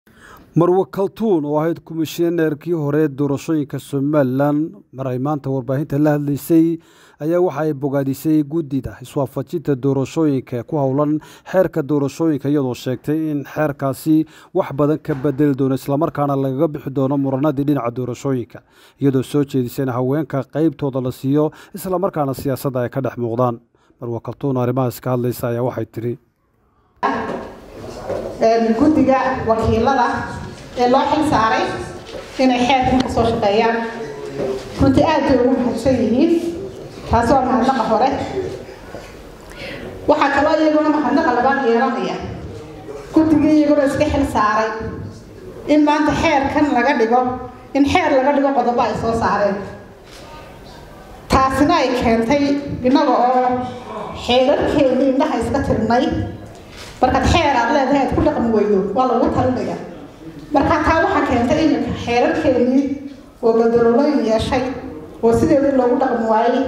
marwe kaltuun oo ahayd komishineerkii hore doorashooyinka somalilan mar ay maanta warbaahinta la hadlaysay ayaa waxa ay bogaadisay guddida iswaafajinta doorashooyinka ku howlan xeerka doorashooyinka iyadoo sheegtay in xeerkaasi wax badan ka bedeli doono islamarkaana lagaga bixi doono muranadii dhinaca doorashooyinka iyadoo soo jeedisay in haweenka qeybtooda la siiyo islamarkaana siyaasadda ay ka dhex muuqdaan marwe kaltuun arrimahaas ka hadlaysa ayaa waxay tiri guddiga wakiilada ee loo xil saaray inay xeerkan ka soo shaqeeyaan runtii aad bay ugu mahadsan yihiin taasi waa mahadnaqa hore waxaa kaloo iyaguna mahadnaqa labaad yeelanaya guddigii iyaguna iska xil saaray in maanta xeerkan laga dhigo in xeer laga dhigo qodobo ay soo saareen taasina ay keentay innaga oo xeerarkeedii indhaha iska tirnay markaad xeer aad leedahay aad ku dhaqmi weydo waa lagu talinaya marka taa waxaa keentay iminka xeerarkeenii oo gadalolooyin yeeshay oo sideedii loogu dhaqmi waayey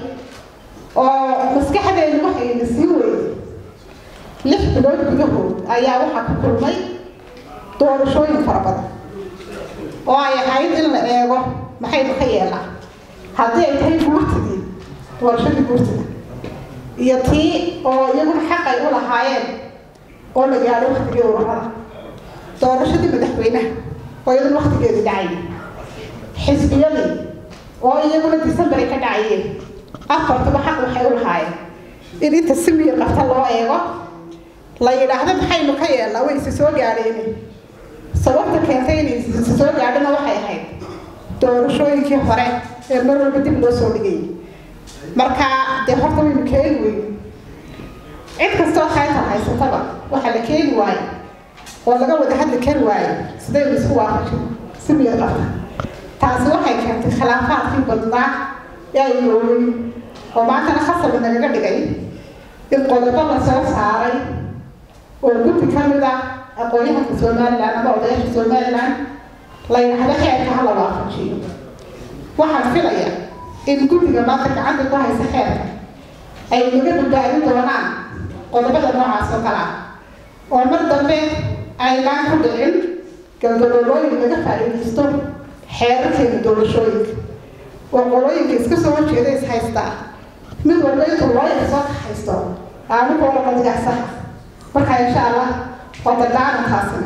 oo maskaxdeedu waxayna sii weyday lix bilood gudahood ayaa waxaa ku kulmay doorashooyin fara badan oo ay ahayd in la eego maxaynu ka yeelaa haddii ay tahay guurtidii doorashadii guurtida iyo tii oo iyaguna xaqay u lahaayeen oo la gaadho waktigii ururada doorashadii madaxweynaha oo iyaduna waktigeedii dhacayay xisbiyadii oo iyaguna decemberay ka dhacayeen afartuba xaq waxay u lahaayeen in inta si miyir qabta loo eego la yidhaahdo maxaynu ka yeelnaa way isi soo gaadheen sababta keentay inay isi soo gaadhona waxay ahayd doorashooyinkii hore ee mar walba dib loo soo dhigayay marka dee horta waynu keeni weyno cid kastoo khaytar haysataba waxaa la keeni waayo oo laga wada hadli kari waayo sidaynu isku waafajin si miyad qabta taasi waxay keentay khilaafaadkii badnaa ee ay yoogay oo maantana khasab nagaga dhigay in qodobo la soo saaray oo guddi ka mid ah aqoon-yahanka somalilan ama odayaasha somalilan la yidhaahdo xeerka ha la waafajiyo waxaan filaya in guddiga maanta gacanta ku haysa xeerka ay naga badbaadin doonaan qodobada noocaas oo kale ah oo mar dambe aynaan ku dhicin galdaloolooyin laga faa'iidaysto xeerarkeena doorashooyinka oo qolooyinka iska soo horjeeda is haystaa mid walba intuu looyar soo kaxaysto aanu koola qadigaa saxa marka insha allah waa dardaaran taasina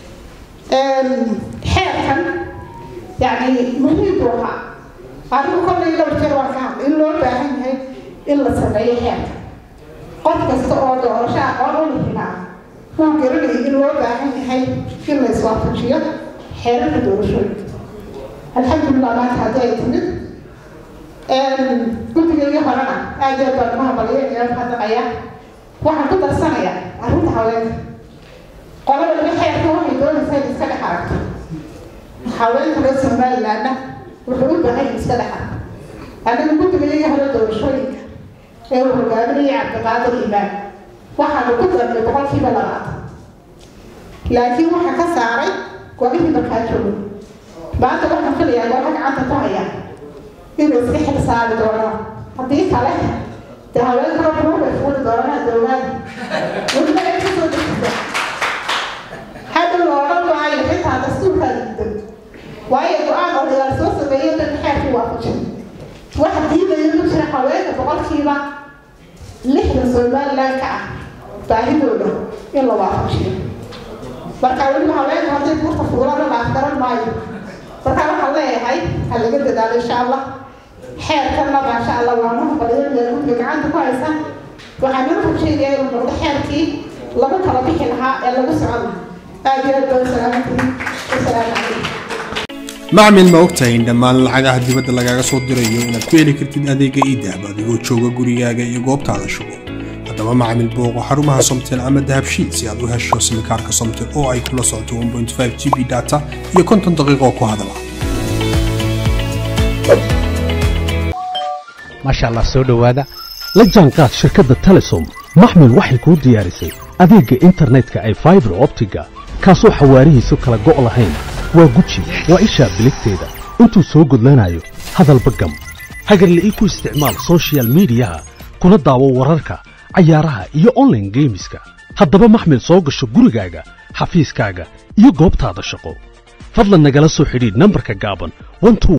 xeerkan yacni muhiim buu ahaa anigu kollay dhowr jeer waan ka hadlay in loo baahan yahay in la sameeyo xeerka qof kasta oo doorasho aqoon u lihinaa wuu garanayay in loo baahan yahay in la iswaafajiyo xeerarka doorashooyinka alxamdulilah maanta haddii ay timid guddigaygii horena aad aad baan umahabalaya inaan hadlaqaya waxaan ku darsanayaa arrinta haweenka qolada laga xeerka waxay doonaysaa in iska dhex aragto haweenka reer somalilandna wuxuu u baahan in iska dhex aragto aniga guddigaygii hore doorashooyinka ee uu hogaaminayay cabdiqaadir imaan waxaanu ku darnay boqolkiiba labaatan laakiin waxaa ka saaray golihii markaa joogo maanta waxaan filayaa goola gacanta ku haya inuu iska xil saari doono haddii kale dee haweenkao buubay fuuli doonaa dowlaada weliba ay kasoo dejisa hadhow la odhan maayo xitaa dastuurkaa diidan waayo go-aan odayaal soo sameeyay dan xeerkii waafajin waxa diidaya ma jira haweenka boqolkiiba lixda somalilan ka ah baahidooda in la waafajiyo marka weliba haweenka hadday buurta fuulana laaf garan maayo marka waxaan leeyahay ha laga dadaalo insha allah xeerkanna maasha allah waa mahbaliya guddiga gacanta ku haysa waxaan nala rajeedayaa inuu noqdo xeerkii lagu kala bixi lahaa ee lagu socon lahaa aad iyo aad baan salaamantihiin wasalaamu calaykum macmil ma ogtahay in dhammaan lacagaha dibadda lagaaga soo dirayo inaad ku heli kartid adeega iidahab adigoo jooga gurigaaga iyo goobtaada shugo haddaba macmil booqo xarumaha somtel ama dahabshiid si aad u hesho simikaarka somtel oo ay kula socoto 1.5 g b data iyo konton daqiiqo ku hadala maasha allah soo dhowaada la jaanqaad shirkadda telesom maxmil waxay kuu diyaarisay adeegga internetka ay faibar optiga kaasoo xawaarihiisu kala go' lahayn waa guji waa ishaa biligteeda intuu soo gudlanayo hadalba gam hagarle ii ku isticmaal sochial midiyaha kuna daawo wararka cayaaraha iyo onlaine geemiska haddaba maxmil soo gasho gurigaaga xafiiskaaga iyo goobtaada shaqo fadlan nagala soo xidhiidh nambarka gaaban